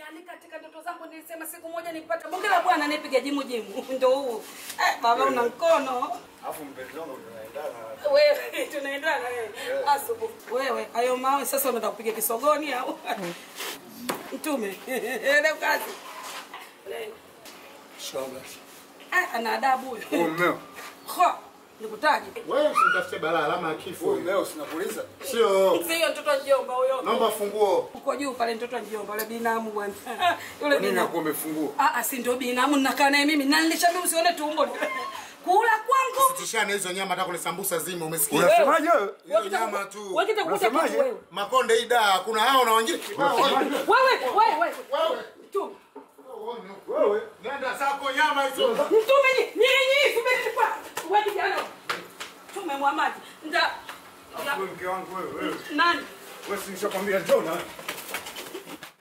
yani katika ndoto zangu nilisema siku moja nipata bonge la bwana anipiga jimu jimu ndo huu eh, baba una mkono Alafu mpenzi wangu tunaendana. wewe tunaendana wewe asubuhi wewe hayo mawe sasa unaenda kupiga kisogoni au mtume ile kazi Shoga. Ah, ana adabu huyo Huyu mmeo. Ho, nikutaje Wewe usimtafute balaa alama ya kifo. Huyu mmeo sinakuuliza. Sio. sio mtoto wa mjomba huyo Naomba funguo. uko juu pale mtoto wa mjomba yule binamu bwana yule Kwa nini binamu nakuwa umefungua? ah ah, si ndio binamu ninakaa naye mimi na nilishaambia usione tumbo kula kwangu Tishane hizo nyama hata kule sambusa zima umesikia? Unasemaje wewe? Hiyo nyama tu. wewe kitakuta Unasemaje? kitu wewe Makonde ida kuna hao na wengine kibao. wewe wewe wewe Wewe. mtume Wewe. Nenda zako nyama hizo. mtume ni nyinyi subiri kwa wewe kijana mtume Muhammad nda Wewe mke wangu wewe. wewe. nani Wewe si nishakwambia njoo na.